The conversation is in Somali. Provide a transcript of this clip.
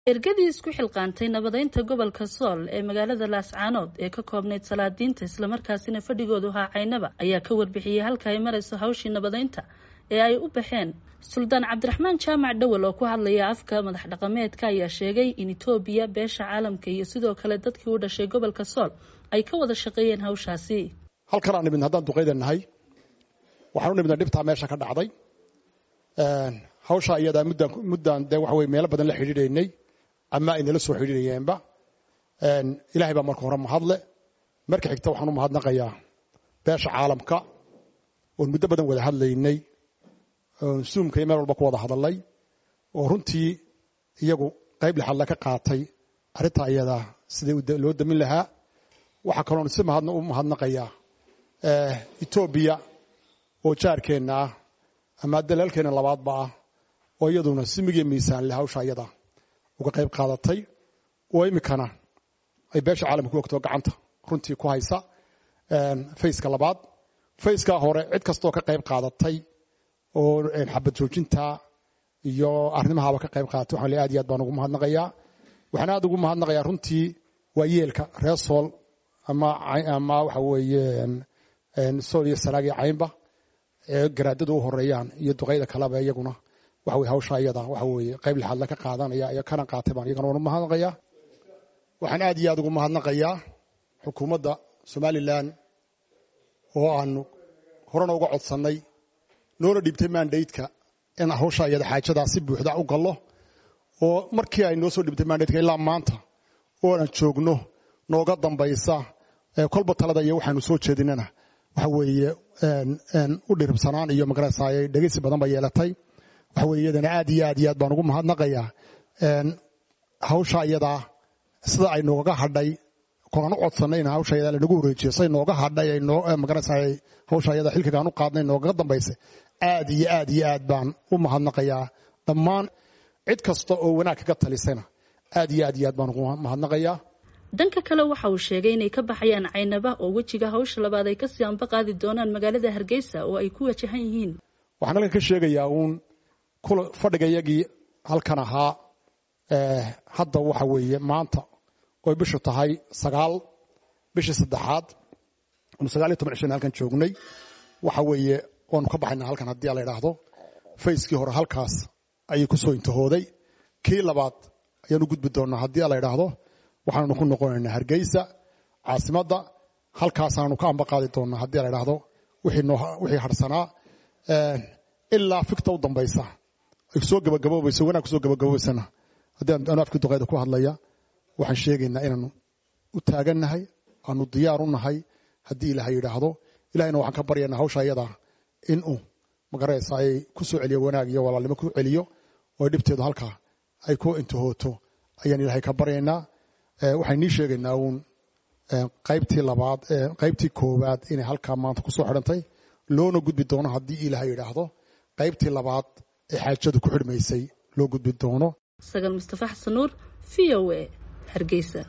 ergadii isku xilqaantay nabadeynta gobolka sool ee magaalada laascaanood ee ka koobnayd salaadiinta islamarkaasina fadhigoodu ahaa caynaba ayaa ka warbixiyey halka ay marayso hawshii nabadeynta ee ay u baxeen suldaan cabdiraxmaan jaamac dhowel oo ku hadlaya afka madax dhaqameedka ayaa sheegay in etoobiya beesha caalamka iyo sidoo kale dadkii u dhashay gobolka sool ay ka wada shaqeeyeen hawshaasi halkan aan nimidna haddaan duqayda nahay waxaan u nimidna dhibtaa meesha ka dhacday hawsha iyadaa muddaan muddaan dee waxa weye meelo badan la xidhiidhaynay ama ay nala soo xidhiidhayeenba ilaahay baa marka hore mahadle marka xigta waxaan u mahadnaqayaa beesha caalamka oon muddo badan wada hadlaynay oon suumka iyo meel walba ku wada hadalnay oo runtii iyagu qayb lixadle ka qaatay arrintaa iyadaa sidai loo damin lahaa waxaa kaloon si mahadna u mahadnaqayaa etoobiya oo jaarkeenna ah ama dalaalkeenna labaadba ah oo iyaduna simigiyo miisaan leh hawsha iyada uga qayb qaadatay oo iminkana ay beesha caalamka ku ogtoo gacanta runtii ku haysa fayska labaad fayskaa hore cid kastoo ka qayb qaadatay oo xabad joojinta iyo arrimahaaba ka qayb qaadatay waxaan le aad iyo aad baan ugu mahadnaqayaa waxaan aad ugu mahadnaqayaa runtii waa yeelka reer sool ama ama waxa weeye sool iyo sanaag iyo caynba ee garaadadu u horeeyaan iyo duqayda kaleba iyaguna waxa weye hawsha iyada waxa weeye qayb lixaadle ka qaadanaya iyo kana qaatay baan iyagana waan u mahadnaqayaa waxaan aad iyo aad ugu mahadnaqayaa xukuumadda somalilan oo aanu horena uga codsannay noona dhiibtay mandaydka in hawsha iyada xaajadaa si buuxda u gallo oo markii ay noo soo dhiibtay mandaydka ilaa maanta oo aan joogno nooga dambaysa kolba talada iyo waxaanu soo jeedinana waxa weeye u dhiribsanaan iyo magarasay dhegeysi badan ba yeelatay waxa weye iyadana aad iyo aad iyo aad baan ugu mahadnaqayaa hawsha iyadaa sida ay noogaga hadhay konaan u codsanay in hawsha iyadaa lanagu wareejiyo say nooga hadhay magarasay hawsha iyada xilkigaan u qaadnay noogaga dambaysay aad iyo aad iyo aad baan u mahadnaqayaa dhammaan cid kasta oo wanaag kaga talisayna aad iyo aad iyo aad baan ugu mahadnaqayaa dhanka kale waxa uu sheegay inay ka baxayaan caynaba oo wejiga hawsha labaad ay kasii anba qaadi doonaan magaalada hargeysa oo ay ku wajahan yihiin waxaan halkan ka sheegayaa uun fadhigayagii halkan ahaa hadda waxa weeye maanta oy bishu tahay sagaal bishii saddexaad anu sagaal iyo toban cishana halkan joognay waxa weeye waanu ka baxaynaa halkan haddii la idhaahdo fayskii hore halkaas ayay ku soo intahooday kii labaad ayaanu gudbi doonaa haddii la idhaahdo waxaanu ku noqonaynaa hargeysa caasimadda halkaasaanu ka amba qaadi doonaa haddii la idhaahdo wixii harsanaa ilaa fikta u dambaysa ay soo gabagaboobayso wanaag kusoo gabagabobaysana haddii anu afkii duqayda ku hadlaya waxaan sheegaynaa inaanu u taagannahay aanu diyaar u nahay haddii ilaahay yidhaahdo ilahayna waxaan ka baryaynaa hawsha iyada inuu magaraysa ay ku soo celiyo wanaag iyo walaalnimo ku celiyo oo dhibteedu halkaa ay ku intahooto ayaan ilaahay ka baryaynaa waxaan nii sheegaynaa uun qaybtii labaad qaybtii koowaad inay halkaa maanta kusoo xidhantay loona gudbi doono haddii ilaahay yidhaahdo qaybtii labaad ee xaajadu ku xidhmaysay loo gudbi doono sagal mustafa xasan nuur v o a hargeysa